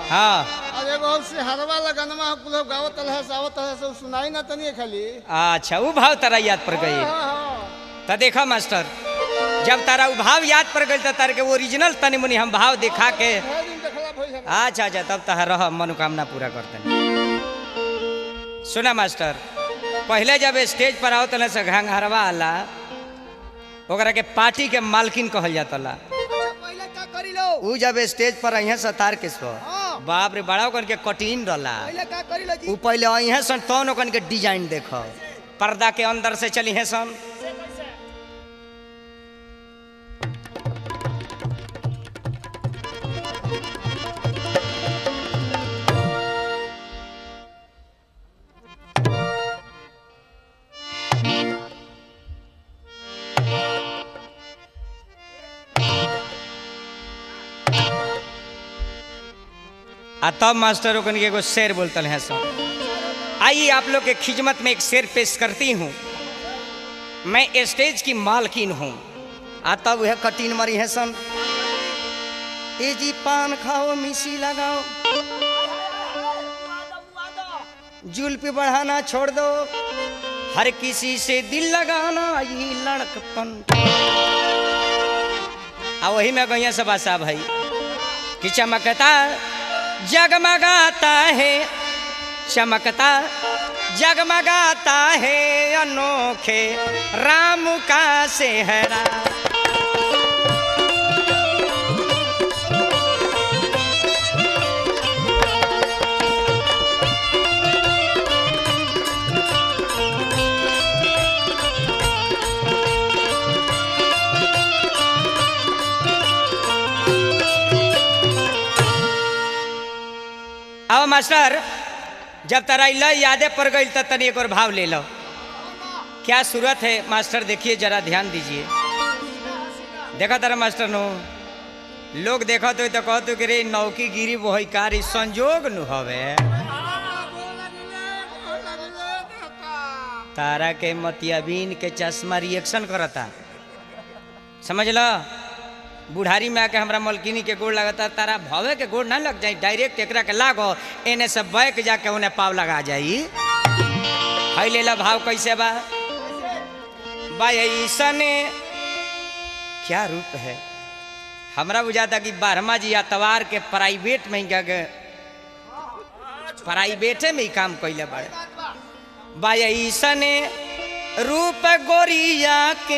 हाँ और एगो और से हरवा लगनमा कुल गावत है सावत है सब सुनाई ना तनी खाली अच्छा वो भाव तारा याद पड़ गई हाँ, हाँ। तो देखा मास्टर जब तारा वो भाव याद पड़ गई तो तार के ओरिजिनल तनी मुनी हम भाव दिखा के ढेर दिन देखला भइल है अच्छा अच्छा तब तह रह मनोकामना पूरा करते सुना मास्टर पहले जब स्टेज पर आओ तले से घंघरवा आला ओकरा के पार्टी के मालकिन कहल जातला अच्छा पहले का करी लो ऊ जब स्टेज पर अहिया से तार के सो हाँ। बाप रे बड़ा ओकन के कठिन रहला पहले का करी लो जी ऊ पहले अहिया सन तौन ओकन के डिजाइन देखो पर्दा के अंदर से चली है सन आ तब मास्टर ओकन के एगो शेर बोलतल है सब आइए आप लोग के खिदमत में एक शेर पेश करती हूँ मैं स्टेज की मालकिन हूँ आ तब वह कटीन मरी है सन ए जी पान खाओ मिसी लगाओ जुल्फ बढ़ाना छोड़ दो हर किसी से दिल लगाना ये लड़कपन आ वही में गैया सब आशा भाई कि चमकता जगमगाता है चमकता जगमगाता है अनोखे राम का सेहरा अब मास्टर जब तरा ल यादें पड़ गई तो तनी एक और भाव ले लो क्या सूरत है मास्टर देखिए जरा ध्यान दीजिए देखा तारा मास्टर नो लोग देखा तो तो कहते कि रे नौकी गिरी वो है कारी संजोग नु हवे तारा के मतियाबीन के चश्मा रिएक्शन करता समझ लो बुढ़ारी में आके हमरा मलकिनी के गोड़ लगता तारा भवे के गोड़ ना लग जाई डायरेक्ट एकरा के लागो एने से बैक जाके उन्हें पाव लगा जाई हई ले ला भाव कैसे बा बा ऐसने क्या रूप है हमरा बुझाता कि बारहमा जी अतवार के प्राइवेट में ही गए प्राइवेटे में ही काम कैले बड़े बा ऐसने रूप गोरिया के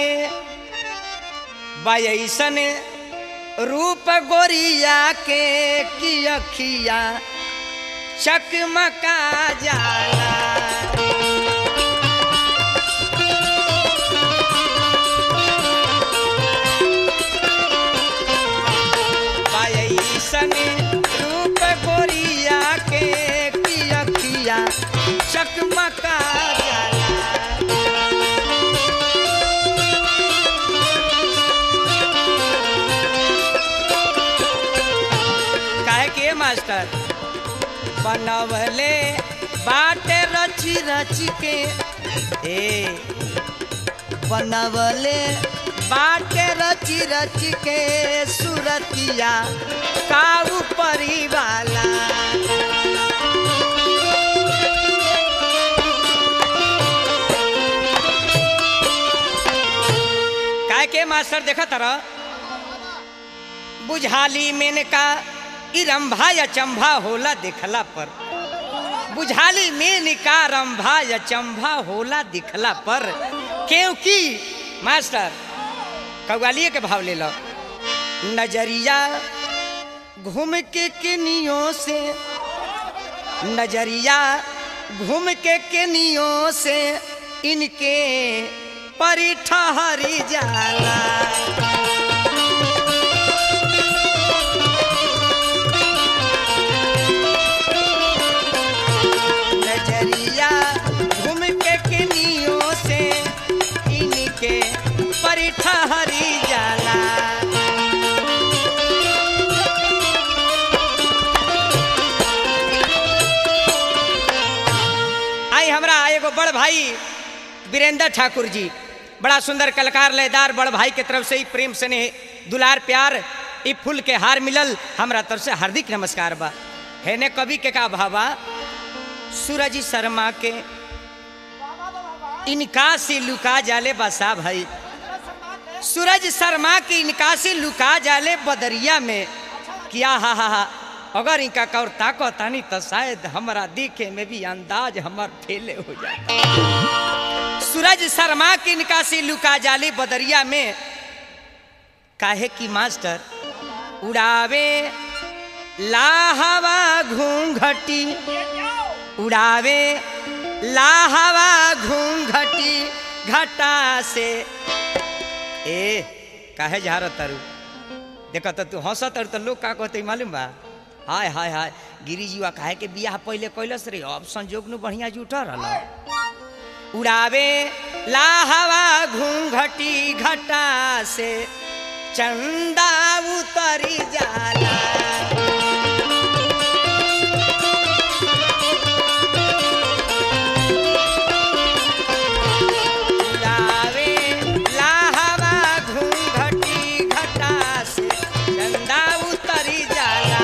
बा ऐसने रूप गोरिया के की अखिया चकमका जाला बा ऐसन रूप गोरिया के की अखिया चकमका जाला काहे के मास्टर बनवले बाटे रची रची के ए बनवले बाटे रची रची के सुरतिया काऊ परिवाला काहे के मास्टर देखा तरह बुझाली मेन का ई रंभा या चंभा होला देखला पर बुझाली मेन का रंभा या चंभा होला दिखला पर क्योंकि मास्टर कव्वालिए के भाव ले लो नजरिया घूम के केनियों से नजरिया घूम के केनियों से इनके परी ठहरी जाला नजरिया घूम के किनियों से इनके परिठा हरी जाला आई हमरा एगो बड़ भाई वीरेंद्र ठाकुर जी बड़ा सुंदर कलाकार लयदार बड़ भाई के तरफ से ही प्रेम स्नेह दुलार प्यार ई फूल के हार मिलल हमरा तरफ से हार्दिक नमस्कार बा हेने कवि के का भावा सूरज शर्मा के इनका से लुका जाले बसा भाई सूरज शर्मा के इनका से लुका जाले बदरिया में क्या हा हा हा अगर इनका कौर ताको तानी तो शायद हमारा देखे में भी अंदाज हमार फेले हो जाए सूरज शर्मा के इनका से लुका जाले बदरिया में काहे की मास्टर उड़ावे लाहवा घूंघटी उड़ावे लाहवा घूंघटी घटा से ए काहे झार तारू देखो तो तू हंस तारू तो लोग का कहते मालूम बा हाय हाय हाय गिरी जीवा काहे के बियाह पहले कैलस रे अब संजोग नु बढ़िया जुटा रहल उड़ावे लाहवा घूंघटी घटा से चंदा उतरी जाला उड़ावे लाहवा घूंघटी घटा से चंदा उतरी जाला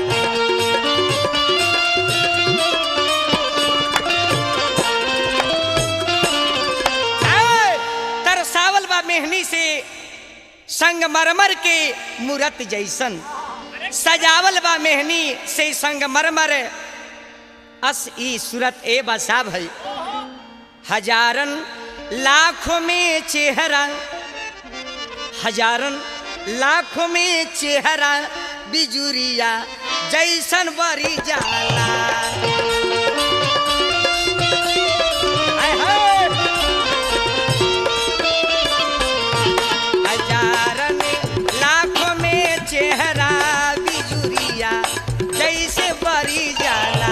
ऐ, तरसावल बा मेहनी से संगमरमर के मूरत जैसन सजावल बा मेहनी से संगमरमर अस ई सूरत ए बसा भई हजारन लाखों में चेहरा हजारन लाखों में चेहरा बिजुरिया जैसन बरी जाला हाय हाय। हजारन लाखों में चेहरा बिजुरिया जैसे बरी जाला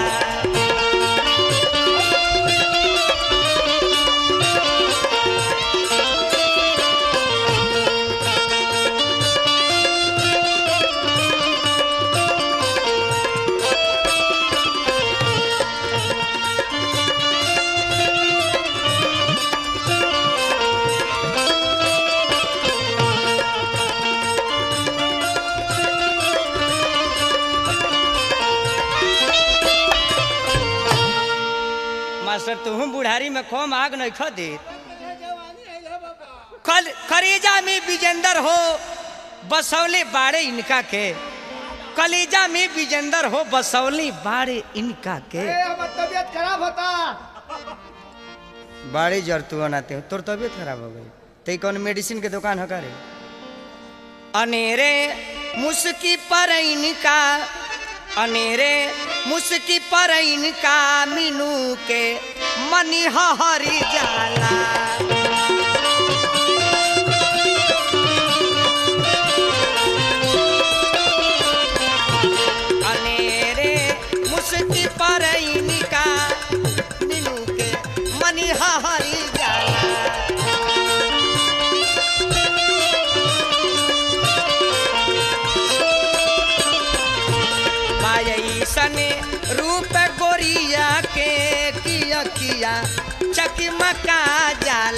मास्टर तुम बुढ़ारी में खोम आग नहीं खो दे कल करेजा में विजेंदर हो बसौले बाड़े इनका के कलेजा में विजेंदर हो बसौले बाड़े इनका के ए, हमर तबीयत खराब होता बाड़े जर तू बनाते हो तोर तबीयत खराब हो गई ते कौन मेडिसिन के दुकान है करे अनेरे मुस्की पर इनका अनेरे मुस्की पर इनका मीनू के मनी हरी जाला अनेरे मुस्की पर इनका मीनू के मनी हरी जाला मायसन रूप गोरिया के किया किया चकमका जाला